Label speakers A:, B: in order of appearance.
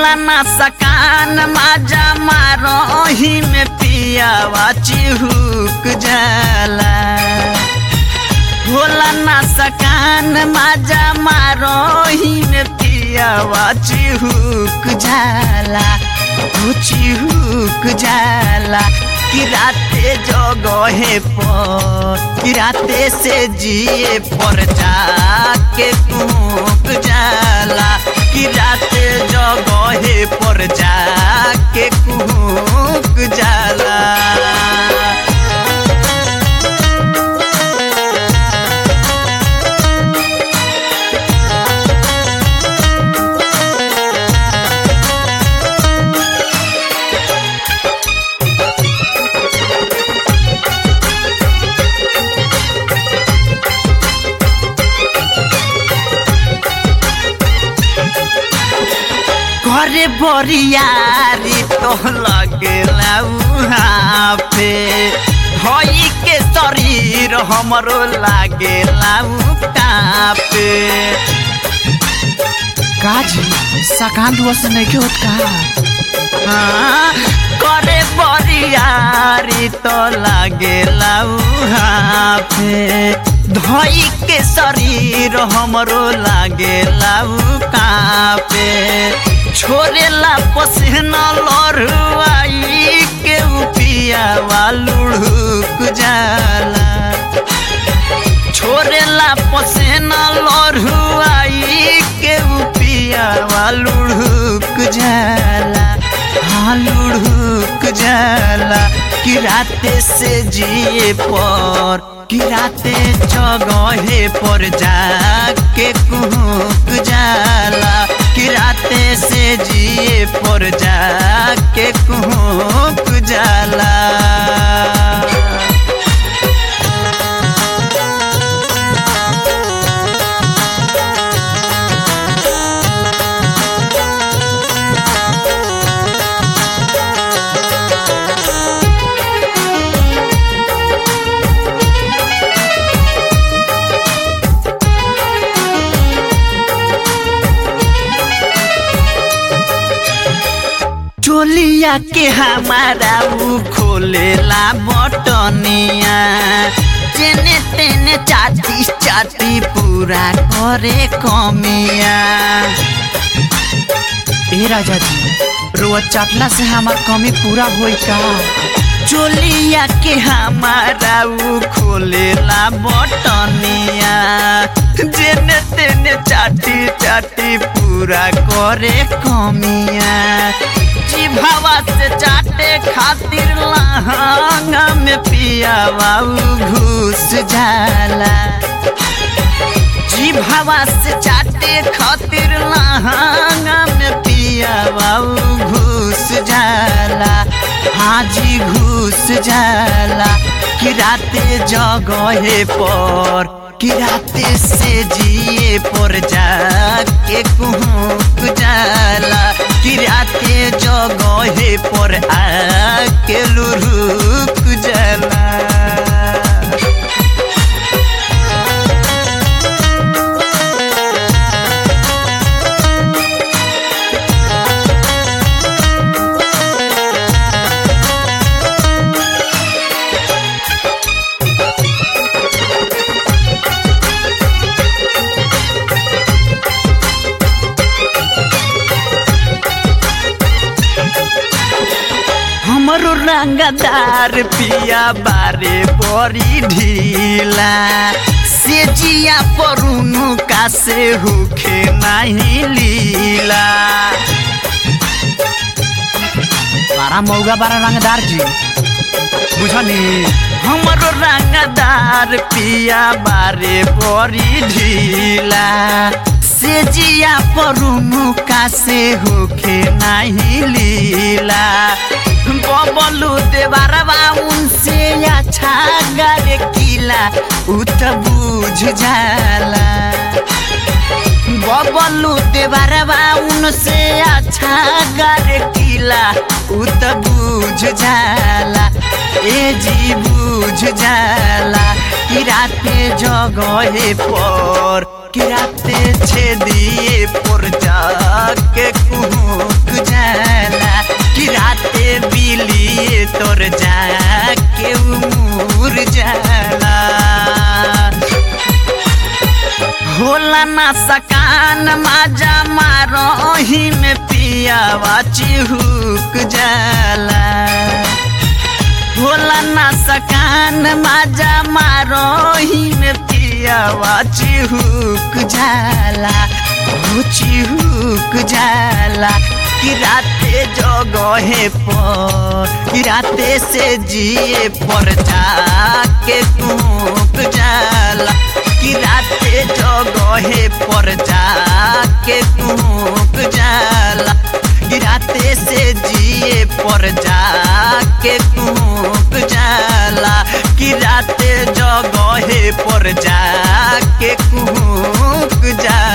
A: होला ना सकान माजा मारोही में पियावा चिहुक जाला होला ना सकान माजा मारोही में पियावा चिहुक जाला हो चिहुक जाला कि राते जगहे पर कि राते से जिए पर जाके कूक जाला कि राते जगहे पर जाके कूक जाला घरे बरियारी तो लगेला उहाँ पे भई के शरीर हमरो लागेला कापे
B: काजी सकान दुआ से नहीं के होत का
A: हाँ, करे बरियारी तो लागेला उहाँ पे धई के शरीर हमरो लागेला कापे छोड़ेला पसीना लड़ुआई के पियावा लुढ़ुक जाला छोड़ेला पसीना लड़ुआई के पियावा लुढ़ुक जाला हाँ लुढ़ुक जाला कि राते से जिए पर कि राते जगहे पर जाके कुहक जाला कि राते से जिए पर जाके कुहक जाला चोलिया के हमारा ऊ खोलेला बटनिया तेने तेने चाटी चाटी पूरा करे कमिया
B: ए राजा जी रोज चाटला से हमार कमी पूरा होई का
A: चोलिया के हमारा ऊ खोलेला बटनिया जेने तेने चाटी चाटी पूरा करे कमिया जिभावा से चाटे खातिर लहंगा में पियावा ऊ घुस जाला जिभावा से चाटे खातिर लहंगा में पियावा ऊ घुस जाला हाजी घुस जाला कि राते जगहे पर कि राते से जिए पर जाके कुहक जाला कि राते जगहे पर आके लुरुक जाला हमरो रंगदार पिया बारे बड़ी ढीला से जिया परुनु का से होखे नहीं लीला
B: बारा मौगा बारा रंगदार जी बुझनी
A: हमरो रंगदार पिया बारे बड़ी ढीला से जिया परुनु का से होखे नहीं लीला बबलू देवारवा उनसे अच्छा गर किला उ त बुझ जाला बबलू देवारवा उनसे अच्छा गर किला उ त बुझ जाला ए जी बुझ जाला कि कि राते जगहे पर कि राते छेदिए पर जाके कुहुक जाला कि राते बिलिए तोर जाके उमुर जाला होला ना सकान माजा मारोही में पियावा चिहुक जाला होला ना सकान माजा मारोही में पियावा चिहुक जाला हो चिहुक जाला कि राते जगहे पर कि राते से जिए पर जाके कुक जाला कि राते जगहे पर जाके कुक जाला कि राते से जिए पर जाके कुक जाला कि राते जगहे पर जाके कुक जाला